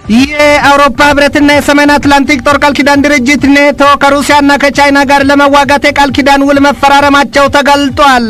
የአውሮፓ ህብረትና የሰሜን አትላንቲክ ጦር ቃል ኪዳን ድርጅት ኔቶ ከሩሲያና ከቻይና ጋር ለመዋጋት የቃል ኪዳን ውል መፈራረማቸው ተገልጧል።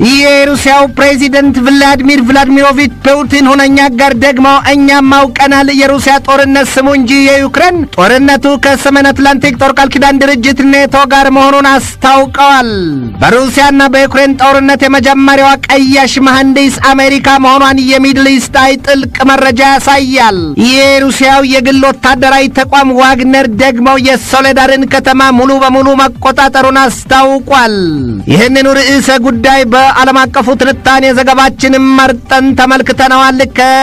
የሩሲያው ፕሬዚደንት ቭላዲሚር ቭላዲሚሮቪች ፑቲን ሁነኛ ጋር ደግሞ እኛም አውቀናል የሩሲያ ጦርነት ስሙ እንጂ የዩክሬን ጦርነቱ ከሰሜን አትላንቲክ ጦር ቃል ኪዳን ድርጅት ኔቶ ጋር መሆኑን አስታውቀዋል። በሩሲያና በዩክሬን ጦርነት የመጀመሪያዋ ቀያሽ መሐንዲስ አሜሪካ መሆኗን የሚድል ኢስት አይ ጥልቅ መረጃ ያሳያል። የሩሲያው የግል ወታደራዊ ተቋም ዋግነር ደግሞ የሶሌዳርን ከተማ ሙሉ በሙሉ መቆጣጠሩን አስታውቋል። ይህንኑ ርዕሰ ጉዳይ በዓለም አቀፉ ትንታኔ ዘገባችንም መርጠን ተመልክተነዋል።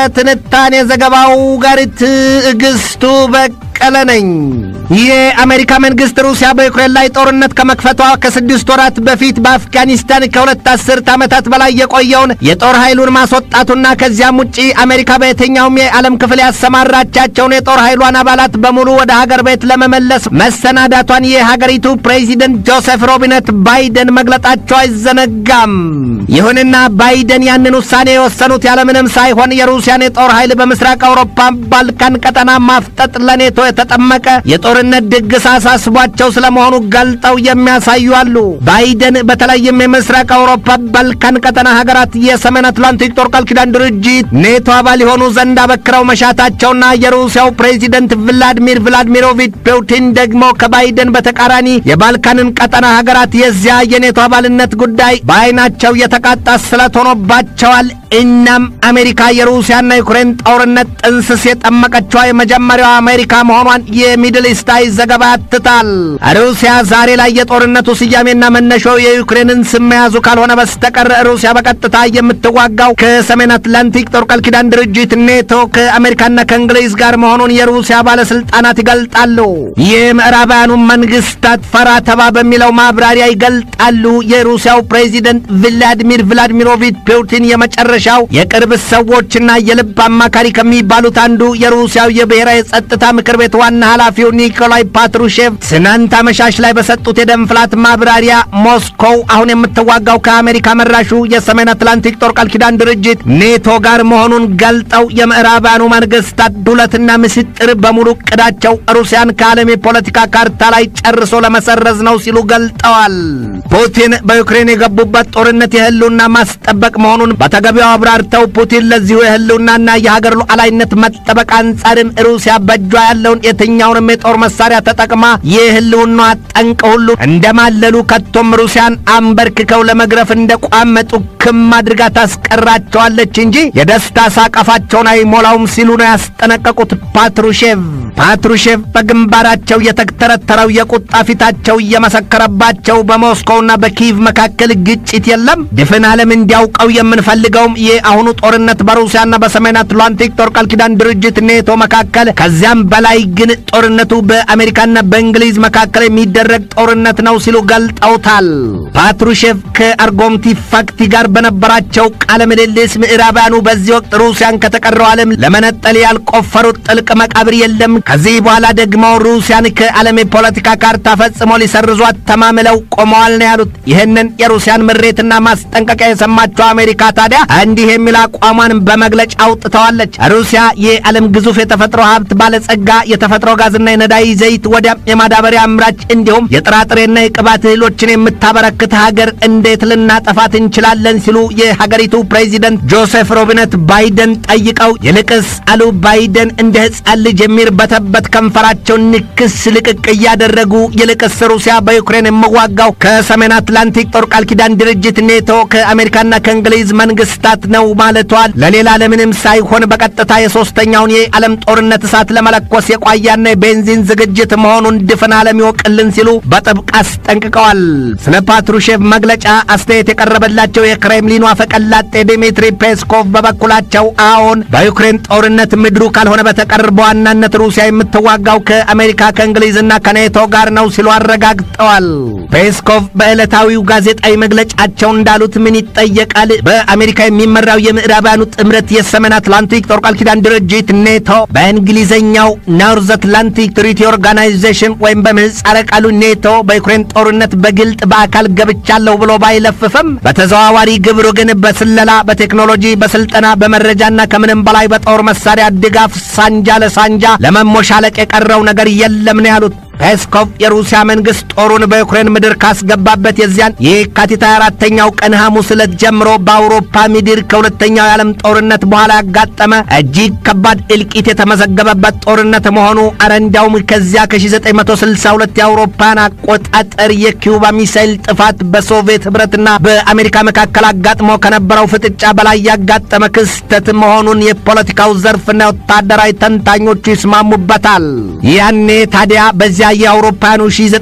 ከትንታኔ ዘገባው ጋር ትዕግስቱ በቀለ ነኝ። የአሜሪካ መንግስት ሩሲያ በዩክሬን ላይ ጦርነት ከመክፈቷ ከስድስት ወራት በፊት በአፍጋኒስታን ከሁለት አስርት ዓመታት በላይ የቆየውን የጦር ኃይሉን ማስወጣቱና ከዚያም ውጪ አሜሪካ በየትኛውም የዓለም ክፍል ያሰማራቻቸውን የጦር ኃይሏን አባላት በሙሉ ወደ ሀገር ቤት ለመመለስ መሰናዳቷን የሀገሪቱ ፕሬዚደንት ጆሴፍ ሮቢነት ባይደን መግለጣቸው አይዘነጋም። ይሁንና ባይደን ያንን ውሳኔ የወሰኑት ያለምንም ሳይሆን የሩሲያን የጦር ኃይል በምስራቅ አውሮፓ ባልካን ቀጠና ማፍጠጥ ለኔቶ የተጠመቀ የጦርነት ድግስ አሳስቧቸው ስለመሆኑ ገልጠው የሚያሳዩ አሉ። ባይደን በተለይም የምስራቅ አውሮፓ ባልካን ቀጠና ሀገራት የሰሜን አትላንቲክ ጦር ቃል ኪዳን ድርጅት ኔቶ አባል የሆኑ ዘንድ አበክረው መሻታቸውና የሩሲያው ፕሬዚደንት ቭላዲሚር ቭላዲሚሮቪች ፑቲን ደግሞ ከባይደን በተቃራኒ የባልካንን ቀጠና ሀገራት የዚያ የኔቶ አባልነት ጉዳይ በዓይናቸው የተቃጣ ስለት ሆኖባቸዋል። እናም አሜሪካ የሩሲያና ዩክሬን ጦርነት ጥንስስ የጠመቀችዋ የመጀመሪያዋ አሜሪካ መሆኗን የሚድል ኢስት አይ ዘገባ ያትታል። ሩሲያ ዛሬ ላይ የጦርነቱ ስያሜና መነሻው የዩክሬንን ስም መያዙ ካልሆነ በስተቀር ሩሲያ በቀጥታ የምትዋጋው ከሰሜን አትላንቲክ ጦር ቃል ኪዳን ድርጅት ኔቶ ከአሜሪካና ከእንግሊዝ ጋር መሆኑን የሩሲያ ባለስልጣናት ይገልጣሉ። የምዕራባውያኑ መንግስታት ፈራ ተባ በሚለው ማብራሪያ ይገልጣሉ። የሩሲያው ፕሬዚደንት ቭላዲሚር ቭላዲሚሮቪች ፑቲን የመጨረሻው የቅርብ ሰዎችና የልብ አማካሪ ከሚባሉት አንዱ የሩሲያው የብሔራዊ ጸጥታ ምክር ቤት ዋና ኃላፊው ኒኮላይ ፓትሩሼቭ ትናንት አመሻሽ ላይ በሰጡት የደም ፍላት ማብራሪያ ሞስኮው አሁን የምትዋጋው ከአሜሪካ መራሹ የሰሜን አትላንቲክ ጦር ቃል ኪዳን ድርጅት ኔቶ ጋር መሆኑን ገልጠው የምዕራባውያኑ መንግስታት ዱለትና ምስጢር በሙሉ እቅዳቸው ሩሲያን ከዓለም የፖለቲካ ካርታ ላይ ጨርሶ ለመሰረዝ ነው ሲሉ ገልጠዋል። ፑቲን በዩክሬን የገቡበት ጦርነት የህልውና ማስጠበቅ መሆኑን በተገቢው አብራርተው ፑቲን ለዚሁ የህልውናና የሀገር ሉዓላዊነት መጠበቅ አንጻርም ሩሲያ በእጇ ያለውን የትኛውንም የጦር መሳሪያ ተጠቅማ የህልውና ጠንቅ ሁሉ እንደማለሉ ከቶም ሩሲያን አንበርክከው ለመግረፍ እንደቋመጡ ክም አድርጋ ታስቀራቸዋለች እንጂ የደስታ ሳቀፋቸውን አይሞላውም ሲሉ ነው ያስጠነቀቁት ፓትሩሼቭ። ፓትሩሼቭ በግንባራቸው የተተረተረው የቁጣ ፊታቸው እየመሰከረባቸው በሞስኮውና በኪቭ መካከል ግጭት የለም፣ ድፍን ዓለም እንዲያውቀው የምንፈልገውም የአሁኑ ጦርነት በሩሲያና በሰሜን አትላንቲክ ጦር ቃል ኪዳን ድርጅት ኔቶ መካከል ከዚያም በላይ ግን ጦርነቱ በአሜሪካና በእንግሊዝ መካከል የሚደረግ ጦርነት ነው ሲሉ ገልጠውታል። ፓትሩሼቭ ከአርጎምቲ ፋክቲ ጋር በነበራቸው ቃለ ምልልስ ምዕራባውያኑ በዚህ ወቅት ሩሲያን ከተቀረው ዓለም ለመነጠል ያልቆፈሩት ጥልቅ መቃብር የለም፣ ከዚህ በኋላ ደግሞ ሩሲያን ከዓለም የፖለቲካ ካርታ ፈጽሞ ሊሰርዟት ተማምለው ቆመዋል ነው ያሉት። ይህንን የሩሲያን ምሬትና ማስጠንቀቂያ የሰማችው አሜሪካ ታዲያ እንዲህ የሚል አቋሟን በመግለጫ አውጥተዋለች። ሩሲያ የዓለም ግዙፍ የተፈጥሮ ሀብት ባለጸጋ፣ የተፈጥሮ ጋዝና የነዳጅ ዘይት ወዲያም የማዳበሪያ አምራች እንዲሁም የጥራጥሬና የቅባት እህሎችን የምታበረክት ሀገር እንዴት ልናጠፋት እንችላለን ሲሉ የሀገሪቱ ፕሬዚደንት ጆሴፍ ሮቢነት ባይደን ጠይቀው፣ ይልቅስ አሉ ባይደን እንደ ሕፃን ልጅ የሚርበተበት ከንፈራቸውን ንክስ ልቅቅ እያደረጉ ይልቅስ ሩሲያ በዩክሬን የምዋጋው ከሰሜን አትላንቲክ ጦር ቃል ኪዳን ድርጅት ኔቶ ከአሜሪካና ከእንግሊዝ መንግስታት ነው ማለቷል ለሌላ ለምንም ሳይሆን በቀጥታ የሶስተኛውን የዓለም ጦርነት እሳት ለመለኮስ የቋያና የቤንዚን ዝግጅት መሆኑን ድፍን ዓለም ይወቅልን ሲሉ በጥብቅ አስጠንቅቀዋል። ስለ ፓትሩሼቭ መግለጫ አስተያየት የቀረበላቸው የክሬምሊኑ አፈቀላጤ ዲሚትሪ ፔስኮቭ በበኩላቸው አዎን በዩክሬን ጦርነት ምድሩ ካልሆነ በተቀር በዋናነት ሩሲያ የምትዋጋው ከአሜሪካ ከእንግሊዝና ከኔቶ ጋር ነው ሲሉ አረጋግጠዋል። ፔስኮቭ በዕለታዊው ጋዜጣዊ መግለጫቸው እንዳሉት ምን ይጠየቃል? በአሜሪካ የሚመራው የምዕራባውያኑ ጥምረት የሰሜን አትላንቲክ ጦር ቃል ኪዳን ድርጅት ኔቶ በእንግሊዝኛው ኖርዝ አትላንቲክ ትሪቲ ኦርጋናይዜሽን ወይም በምህጻረ ቃሉ ኔቶ በዩክሬን ጦርነት በግልጥ በአካል ገብቻለሁ ብሎ ባይለፍፍም በተዘዋዋሪ ግብሩ ግን በስለላ፣ በቴክኖሎጂ፣ በስልጠና፣ በመረጃና ከምንም በላይ በጦር መሳሪያ ድጋፍ ሳንጃ ለሳንጃ ለመሞሻለቅ የቀረው ነገር የለም ነው ያሉት። ፔስኮቭ የሩሲያ መንግስት ጦሩን በዩክሬን ምድር ካስገባበት የዚያን የካቲት 24ኛው ቀን ሐሙስ ዕለት ጀምሮ በአውሮፓ ምድር ከሁለተኛው የዓለም ጦርነት በኋላ ያጋጠመ እጅግ ከባድ እልቂት የተመዘገበበት ጦርነት መሆኑ አረ እንዳውም ከዚያ ከ1962 የአውሮፓን አቆጣጠር የኪዩባ ሚሳይል ጥፋት በሶቪየት ኅብረትና በአሜሪካ መካከል አጋጥሞ ከነበረው ፍጥጫ በላይ ያጋጠመ ክስተት መሆኑን የፖለቲካው ዘርፍና ወታደራዊ ተንታኞቹ ይስማሙበታል። ያኔ ታዲያ በዚያ የአውሮፓውያኑ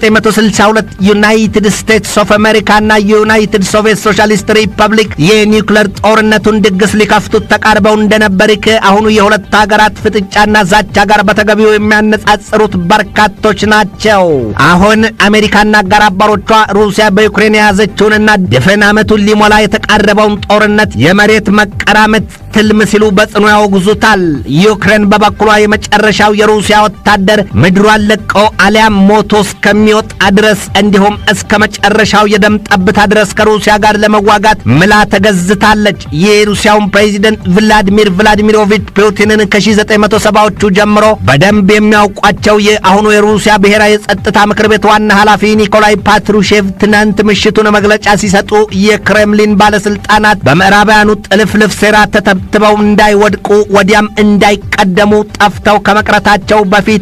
1962 ዩናይትድ ስቴትስ ኦፍ አሜሪካና የዩናይትድ ሶቪየት ሶሻሊስት ሪፐብሊክ የኒውክለር ጦርነቱን ድግስ ሊከፍቱት ተቃርበው እንደነበር ከአሁኑ የሁለት ሀገራት ፍጥጫና ዛቻ ጋር በተገቢው የሚያነጻጽሩት በርካቶች ናቸው። አሁን አሜሪካና አጋር አባሮቿ ሩሲያ በዩክሬን የያዘችውንና ድፍን ዓመቱን ሊሞላ የተቃረበውን ጦርነት የመሬት መቀራመት ትልም ሲሉ በጽኑ ያወግዙታል። ዩክሬን በበኩሏ የመጨረሻው የሩሲያ ወታደር ምድሯን ለቆ አሊያም ሞቶ እስከሚወጣ ድረስ እንዲሁም እስከ መጨረሻው የደም ጠብታ ድረስ ከሩሲያ ጋር ለመዋጋት ምላ ተገዝታለች። የሩሲያውን ፕሬዚደንት ቭላዲሚር ቭላዲሚሮቪች ፑቲንን ከ1970ዎቹ ጀምሮ በደንብ የሚያውቋቸው የአሁኑ የሩሲያ ብሔራዊ የጸጥታ ምክር ቤት ዋና ኃላፊ ኒኮላይ ፓትሩሼቭ ትናንት ምሽቱን መግለጫ ሲሰጡ የክሬምሊን ባለስልጣናት በምዕራባውያኑ ጥልፍልፍ ሴራ ተተብትበው እንዳይወድቁ ወዲያም እንዳይቀደሙ ጠፍተው ከመቅረታቸው በፊት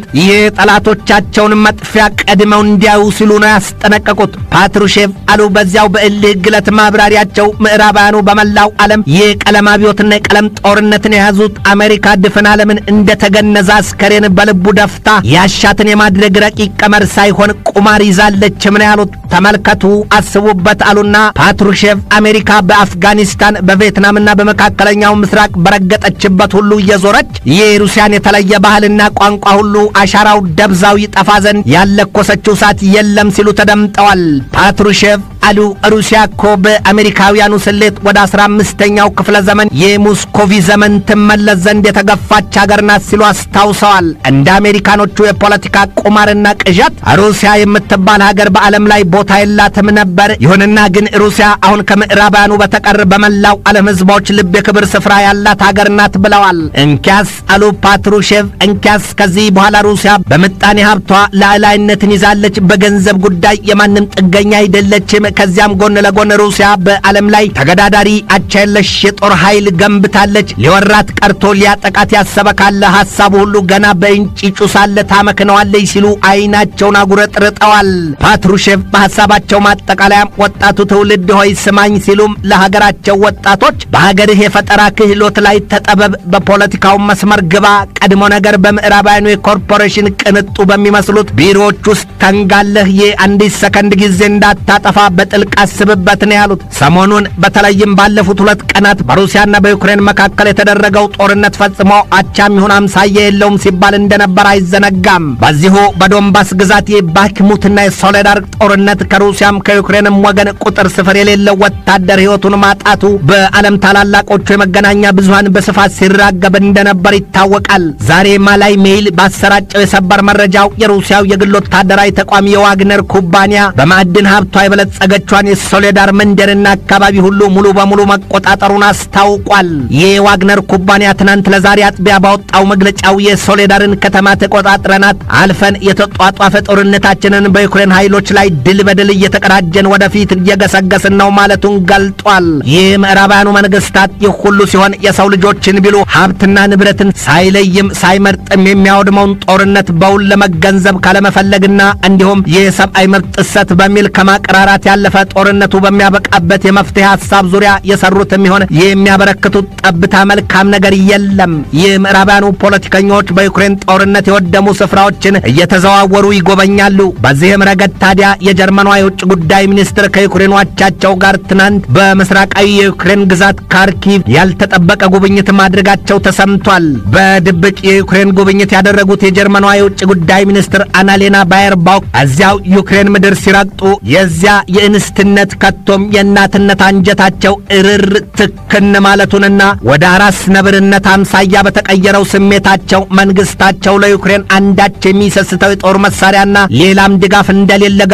የጠላቶቻቸውን መጥፊያ ቀድመው እንዲያዩ ሲሉ ነው ያስጠነቀቁት። ፓትሩሼቭ አሉ በዚያው በእልህ ግለት ማብራሪያቸው ምዕራባውያኑ በመላው ዓለም የቀለም አብዮትና የቀለም ጦርነትን የያዙት አሜሪካ ድፍን ዓለምን እንደተገነዘ አስከሬን በልቡ ደፍታ ያሻትን የማድረግ ረቂቅ ቀመር ሳይሆን ቁማር ይዛለች ምን ያሉት ተመልከቱ፣ አስቡበት አሉና ፓትሩሼቭ አሜሪካ በአፍጋኒስታን በቪየትናምና በመካከለኛው ምስራቅ በረገጠችበት ሁሉ እየዞረች የሩሲያን የተለየ ባህልና ቋንቋ ሁሉ አሻራው ደብዛው ይጠፋ ዘንድ ያለኮሰችው እሳት የለም ሲሉ ተደምጠዋል። ፓትሩሼቭ አሉ ሩሲያ እኮ በአሜሪካውያኑ ስሌት ወደ አስራ አምስተኛው ክፍለ ዘመን የሙስኮቪ ዘመን ትመለስ ዘንድ የተገፋች ሀገር ናት ሲሉ አስታውሰዋል። እንደ አሜሪካኖቹ የፖለቲካ ቁማርና ቅዠት ሩሲያ የምትባል ሀገር በዓለም ላይ ቦታ የላትም ነበር። ይሁንና ግን ሩሲያ አሁን ከምዕራባውያኑ በተቀር በመላው ዓለም ሕዝቦች ልብ የክብር ስፍራ ያላት ሀገር ናት ብለዋል። እንኪያስ አሉ ፓትሩሼቭ፣ እንኪያስ ከዚህ በኋላ ሩሲያ በምጣኔ ሀብቷ ላዕላይነትን ይዛለች። በገንዘብ ጉዳይ የማንም ጥገኛ አይደለችም። ከዚያም ጎን ለጎን ሩሲያ በዓለም ላይ ተገዳዳሪ አቻ የለሽ የጦር ኃይል ገንብታለች። ሊወራት ቀርቶ ሊያጠቃት ያሰበ ካለ ሐሳቡ ሁሉ ገና በእንጭጩ ሳለ ታመክነዋለች ሲሉ አይናቸውን አጉረጥርጠዋል። ፓትሩሼቭ በሐሳባቸው ማጠቃለያም ወጣቱ ትውልድ ሆይ ስማኝ ሲሉም ለሀገራቸው ወጣቶች በሀገርህ የፈጠራ ክህሎት ላይ ተጠበብ፣ በፖለቲካው መስመር ግባ፣ ቀድሞ ነገር በምዕራባውያኑ የኮርፖሬሽን ቅንጡ በሚመስሉት ቢሮዎች ውስጥ ተንጋለህ የአንዲት ሰከንድ ጊዜ እንዳታጠፋ በጥልቅ አስብበት ነው ያሉት። ሰሞኑን በተለይም ባለፉት ሁለት ቀናት በሩሲያና በዩክሬን መካከል የተደረገው ጦርነት ፈጽሞ አቻም ይሁን አምሳያ የለውም ሲባል እንደነበር አይዘነጋም። በዚሁ በዶንባስ ግዛት የባክሙትና የሶሌዳር ጦርነት ከሩሲያም ከዩክሬንም ወገን ቁጥር ስፍር የሌለው ወታደር ሕይወቱን ማጣቱ በዓለም ታላላቆቹ የመገናኛ ብዙሃን በስፋት ሲራገብ እንደነበር ይታወቃል። ዛሬ ማላይ ሜይል ባሰራጨው የሰበር መረጃው የሩሲያው የግል ወታደራዊ ተቋም የዋግነር ኩባንያ በማዕድን ሀብቷ የበለጸገቿን የሶሌዳር መንደርና አካባቢ ሁሉ ሙሉ በሙሉ መቆጣጠሩን አስታውቋል። የዋግነር ኩባንያ ትናንት ለዛሬ አጥቢያ ባወጣው መግለጫው የሶሌዳርን ከተማ ተቆጣጥረናት አልፈን የተጧጧፈ ጦርነታችንን በዩክሬን ኃይሎች ላይ ድል በድል እየተቀዳጀን ወደፊት እየገሰገስን ነው ማለቱን ገልጧል። የምዕራባውያኑ መንግስታት ይህ ሁሉ ሲሆን የሰው ልጆችን ቢሉ ሀብትና ንብረትን ሳይለይም ሳይመርጥም የሚያወድመውን ጦርነት በውል ለመገንዘብ ካለመፈለግና እንዲሁም የሰብአዊ መብት ጥሰት በሚል ከማቀራራት ያለፈ ጦርነቱ በሚያበቃበት የመፍትሄ ሀሳብ ዙሪያ የሰሩትም ይሆን የሚያበረክቱት ጠብታ መልካም ነገር የለም። የምዕራባውያኑ ፖለቲከኞች በዩክሬን ጦርነት የወደሙ ስፍራዎችን እየተዘዋወሩ ይጎበኛሉ። በዚህም ረገድ ታዲያ የጀርመኗ የውጭ ጉዳይ ሚኒስትር ከዩክሬን አቻቸው ጋር ትናንት በምስራቃዊ የዩክሬን ግዛት ካርኪቭ ያልተጠበቀ ጉብኝት ማድረጋቸው ተሰምቷል። በድብቅ የዩክሬን ጉብኝት ያደረጉት የጀርመኗ የውጭ ጉዳይ ሚኒስትር አናሌና ባየርባክ እዚያው ዩክሬን ምድር ሲረግጡ የዚያ የእንስትነት ከቶም የእናትነት አንጀታቸው እርር ትክን ማለቱንና ወደ አራስ ነብርነት አምሳያ በተቀየረው ስሜታቸው መንግስታቸው ለዩክሬን አንዳች የሚሰስተው የጦር መሳሪያና ሌላም ድጋፍ እንደሌለ ገልጠዋል።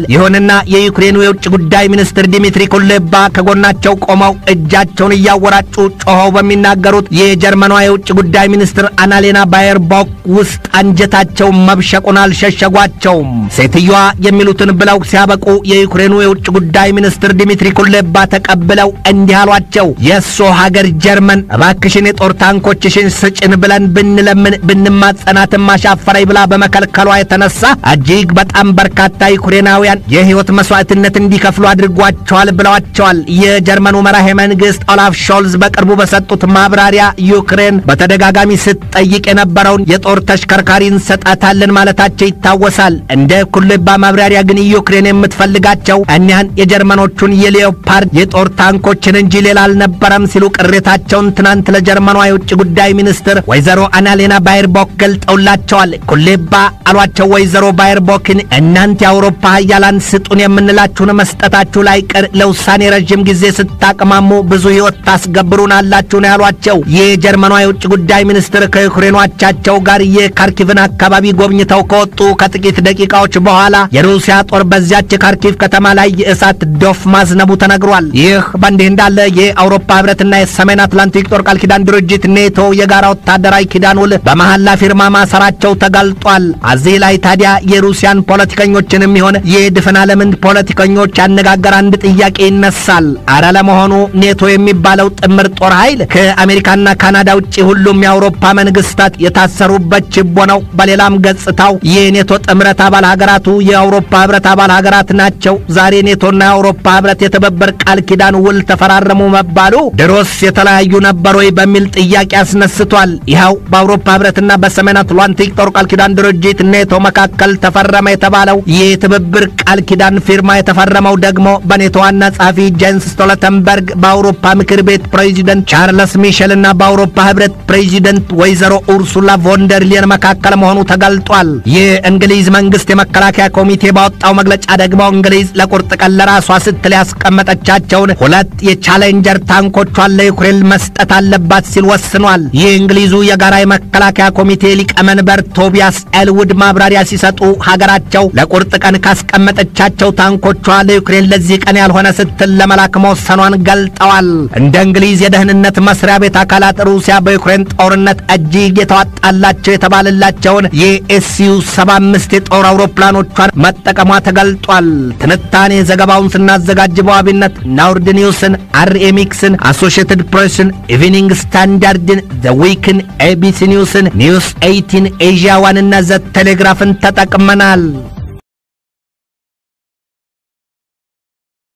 ይሁንና የዩክሬኑ የውጭ ጉዳይ ሚኒስትር ዲሚትሪ ኩሌባ ከጎናቸው ቆመው እጃቸውን እያወራጩ ጮኸው በሚናገሩት የጀርመኗ የውጭ ጉዳይ ሚኒስትር አናሌና ባየርቦክ ውስጥ አንጀታቸው መብሸቁን አልሸሸጓቸውም። ሴትዮዋ የሚሉትን ብለው ሲያበቁ የዩክሬኑ የውጭ ጉዳይ ሚኒስትር ዲሚትሪ ኩሌባ ተቀብለው እንዲህ አሏቸው። የእሶ ሀገር ጀርመን እባክሽን የጦር ታንኮችሽን ስጭን ብለን ብንለምን ብንማጸናትም አሻፈረኝ ብላ በመከልከሏ የተነሳ እጅግ በጣም በርካታ ዩክሬናውያን የሕይወት መስዋዕትነት እንዲከፍሉ አድርጓቸዋል ብለዋቸዋል። የጀርመኑ መራሄ መንግሥት ኦላፍ ሾልዝ በቅርቡ በሰጡት ማብራሪያ ዩክሬን በተደጋጋሚ ስትጠይቅ የነበረውን የጦር ተሽከርካሪ እንሰጣታለን ማለታቸው ይታወሳል። እንደ ኩሌባ ማብራሪያ ግን ዩክሬን የምትፈልጋቸው እኒያን የጀርመኖቹን የሌዮፓርድ የጦር ታንኮችን እንጂ ሌላ አልነበረም ሲሉ ቅሬታቸውን ትናንት ለጀርመኗ የውጭ ጉዳይ ሚኒስትር ወይዘሮ አናሌና ባየርቦክ ገልጠውላቸዋል። ኩሌባ አሏቸው ወይዘሮ ባየርቦክን እናንተ የአውሮፓ ሀያላን ስጡን የምንላችሁን መስጠታችሁ ላይ ቅር ለውሳኔ ረዥም ጊዜ ስታቅማሙ ብዙ ሕይወት ታስገብሩናላችሁ ነው ያሏቸው። የጀርመኗ የውጭ ጉዳይ ሚኒስትር ከዩክሬኗቻቸው ጋር የካርኪቭን አካባቢ ጎብኝተው ከወጡ ከጥቂት ደቂቃዎች በኋላ የሩሲያ ጦር በዚያች የካርኪቭ ከተማ ላይ የእሳት ዶፍ ማዝነቡ ተነግሯል። ይህ በእንዲህ እንዳለ የአውሮፓ ህብረትና የሰሜን አትላንቲክ ጦር ቃል ኪዳን ድርጅት ኔቶ የጋራ ወታደራዊ ኪዳን ውል በመሐላ ፊርማ ማሰራቸው ተጋልጧል። እዚህ ላይ ታዲያ የሩሲያን ፖለቲከኞችንም ይሆን የድፍን ዓለምን ፖለቲከኞች ያነጋገር አንድ ጥያቄ ይነሳል። አረ ለመሆኑ ኔቶ የሚባለው ጥምር ጦር ኃይል ከአሜሪካና ካናዳ ውጭ ሁሉም የአውሮፓ መንግስታት የታሰሩበት ችቦ ነው። በሌላም ገጽታው የኔቶ ጥምረት አባል ሀገራቱ የአውሮፓ ህብረት አባል ሀገራት ናቸው። ዛሬ ኔቶና የአውሮፓ ህብረት የትብብር ቃል ኪዳን ውል ተፈራረሙ መባሉ ድሮስ የተለያዩ ነበር ወይ በሚል ጥያቄ አስነስቷል። ይኸው በአውሮፓ ህብረትና በሰሜን አትላንቲክ ጦር ቃል ኪዳን ድርጅት ኔቶ መካከል ተፈረመ የተባለው የትብብር ቃል ኪዳን ፊርማ የተፈረመው ደግሞ በኔቶ ዋና ጸሐፊ ጄንስ ስቶልተንበርግ በአውሮፓ ምክር ቤት ፕሬዚደንት ቻርለስ ሚሼል እና በአውሮፓ ህብረት ፕሬዚደንት ወይዘሮ ኡርሱላ ቮንደርሊየን መካከል መሆኑ ተገልጧል። የእንግሊዝ መንግስት የመከላከያ ኮሚቴ ባወጣው መግለጫ ደግሞ እንግሊዝ ለቁርጥ ቀን ለራሷ ስትል ያስቀመጠቻቸውን ሁለት የቻሌንጀር ታንኮቿን ለዩክሬን መስጠት አለባት ሲል ወስኗል። የእንግሊዙ የጋራ የመከላከያ ኮሚቴ ሊቀመንበር ቶቢያስ ኤልውድ ማብራሪያ ሲሰጡ ሀገራቸው ለቁርጥ ቀን ካስቀመጠቻቸው ታንኮቿ ለዩክሬን ለዚህ ቀን ያልሆነ ስትል ለመላክ መወሰኗን ገልጠዋል። እንደ እንግሊዝ የደህንነት መስሪያ ቤት አካላት ሩሲያ በዩክሬን ጦርነት እጅግ የተዋጣላቸው የተባለላቸውን የኤስዩ 75 የጦር አውሮፕላኖቿን መጠቀሟ ተገልጧል። ትንታኔ ዘገባውን ስናዘጋጅ በዋቢነት ናውርድ ኒውስን፣ አርኤሚክስን፣ አሶሺየትድ ፕሬስን፣ ኢቪኒንግ ስታንዳርድን፣ ዘ ዊክን፣ ኤቢሲ ኒውስን፣ ኒውስ 18 ኤዥያ ዋንና ዘ ቴሌግራፍን ተጠቅመናል።